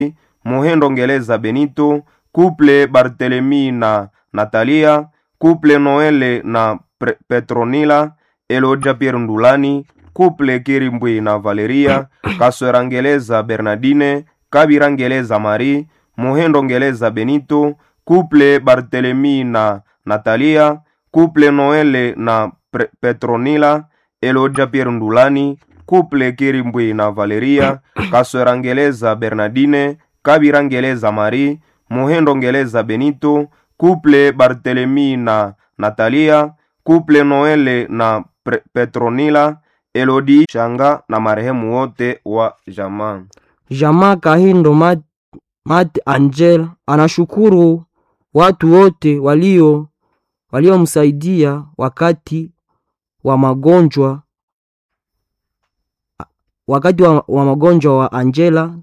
Muhendo Ngeleza Benito, Couple Barthelemy na Natalia, Couple Noele na Pre- Petronila, Elodia Pierre Ndulani, Couple Kirimbwi na Valeria, Kaswera Ngeleza Bernardine, Kabira Ngeleza Marie, Muhendo Ngeleza Benito, Couple Barthelemy na Natalia, Couple Noele na Pre- Petronila, Elodia Pierre Ndulani, Couple Kirimbwi na Valeria, Kaswera Ngeleza Bernardine, Kabira Ngeleza Marie, Muhendo Ngeleza Benito, Couple Barthelemy na Natalia, Couple Noele na Pre- Petronila, Elodi Shanga na marehemu wote wa jamaa. Jamaa Kahindo Mat, Mat Angel anashukuru watu wote walio waliomsaidia wakati wa magonjwa wakati wa, wa magonjwa wa Angela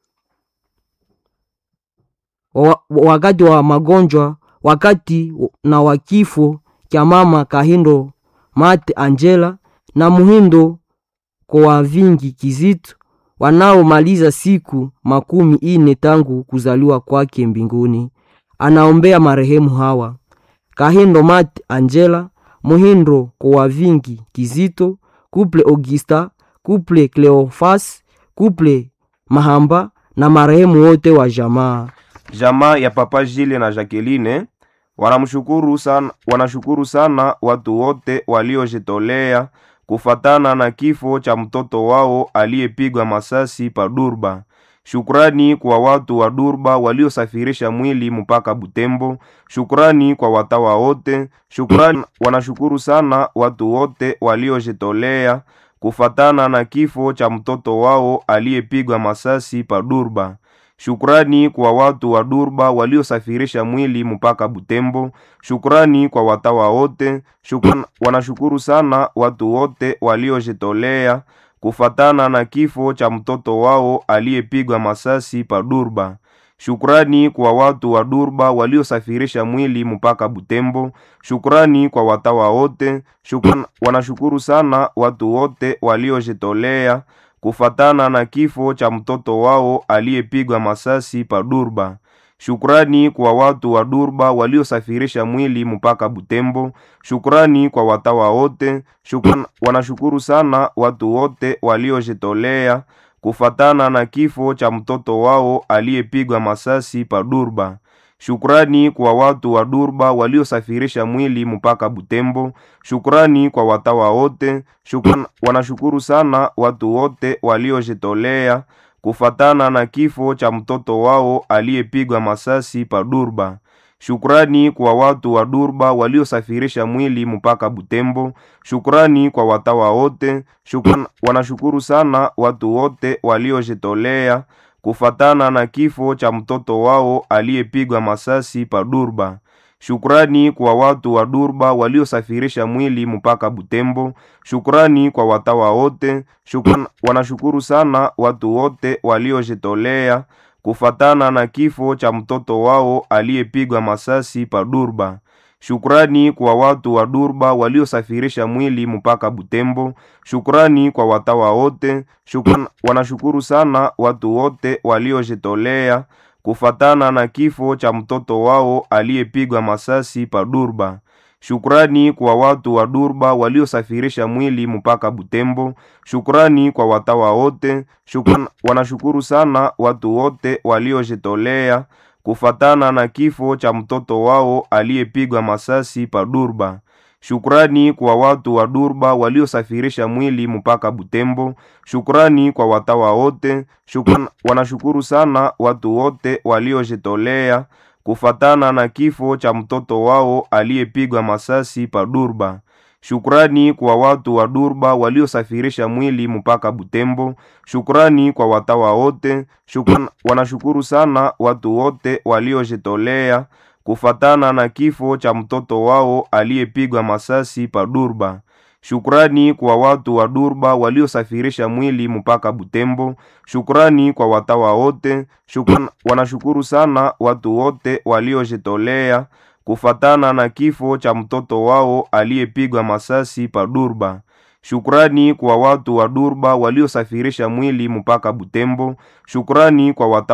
wa, wakati wa magonjwa wakati na wa kifo cha mama Kahindo Mate Angela na Muhindo kwa vingi Kizito wanaomaliza siku makumi ine tangu kuzaliwa kwake mbinguni. Anaombea marehemu hawa Kahindo Mate Angela, Muhindo kwa vingi Kizito, Couple Augusta, Couple Cleofas, Couple Mahamba na marehemu wote wa jamaa. Jamaa ya Papa Jile na Jacqueline wanamshukuru sana, wanashukuru sana watu wote waliojitolea kufatana na kifo cha mtoto wao aliyepigwa masasi pa Durba. Shukrani kwa watu wa Durba waliosafirisha mwili mpaka Butembo. Shukrani kwa watawa wote. Shukrani, wanashukuru sana watu wote waliojitolea kufatana na kifo cha mtoto wao aliyepigwa masasi pa Durba. Shukrani kwa watu wa Durba waliosafirisha mwili mpaka Butembo. Shukrani kwa watawa wote. Shukrani, wanashukuru sana watu wote waliojitolea kufatana na kifo cha mtoto wao aliyepigwa masasi pa Durba. Shukrani kwa watu wa Durba waliosafirisha mwili mpaka Butembo. Shukrani kwa watawa wote. Shukrani, wanashukuru sana watu wote waliojitolea kufatana na kifo cha mtoto wao aliyepigwa masasi pa Durba. Shukrani kwa watu wa Durba waliosafirisha mwili mpaka Butembo. Shukrani kwa watawa wote. Shukrani, wanashukuru sana watu wote waliojitolea kufatana na kifo cha mtoto wao aliyepigwa masasi pa Durba. Shukrani kwa watu wa Durba waliosafirisha mwili mpaka Butembo. Shukrani kwa watawa wote. Shukrani, wanashukuru sana watu wote waliojitolea kufatana na kifo cha mtoto wao aliyepigwa masasi pa Durba. Shukrani kwa watu wa Durba waliosafirisha mwili mpaka Butembo. Shukrani kwa watawa wote. Shukrani, wanashukuru sana watu wote waliojitolea kufatana na kifo cha mtoto wao aliyepigwa masasi pa Durba. Shukrani kwa watu wa Durba waliosafirisha mwili mpaka Butembo. Shukrani kwa watawa wote. Shukrani, wanashukuru sana watu wote waliojitolea kufatana na kifo cha mtoto wao aliyepigwa masasi pa Durba. Shukrani kwa watu wa Durba waliosafirisha mwili mpaka Butembo. Shukrani kwa watawa wote. Shukrani, wanashukuru sana watu wote waliojitolea kufatana na kifo cha mtoto wao aliyepigwa masasi pa Durba. Shukrani kwa watu wa Durba waliosafirisha mwili mpaka Butembo. Shukrani kwa watawa wote. Shukrani, wanashukuru sana watu wote waliojitolea kufatana na kifo cha mtoto wao aliyepigwa masasi pa Durba. Shukrani kwa watu wa Durba waliosafirisha mwili mpaka Butembo. Shukrani kwa watawa wote. Shukrani, wanashukuru sana watu wote waliojitolea kufatana na kifo cha mtoto wao aliyepigwa masasi pa Durba. Shukrani kwa watu wa Durba waliosafirisha mwili mpaka Butembo. Shukrani kwa watawa wote. Shukrani, wanashukuru sana watu wote waliojitolea kufatana na kifo cha mtoto wao aliyepigwa masasi pa Durba. Shukrani kwa watu wa Durba waliosafirisha mwili mpaka Butembo. Shukrani kwa watawa wote. Shukrani, wanashukuru sana watu wote waliojitolea kufatana na kifo cha mtoto wao aliyepigwa masasi pa Durba. Shukrani kwa watu wa Durba waliosafirisha mwili mpaka Butembo. Shukrani kwa watawa